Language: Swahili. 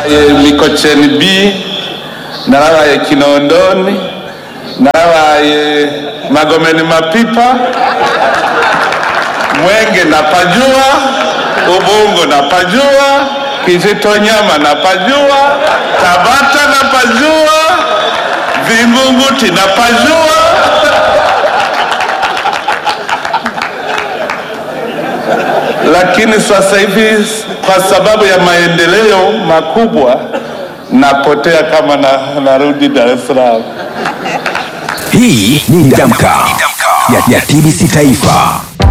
narabaye mikocheni b narabaye kinondoni narabaye magomeni mapipa mwenge napajua ubungo napajua kijitonyama napajua tabata napajua vingunguti napajua lakini sasa hivi kwa sababu ya maendeleo makubwa napotea kama na, narudi Dar es Salaam. Hii ni Damka ya, ya TBC Taifa.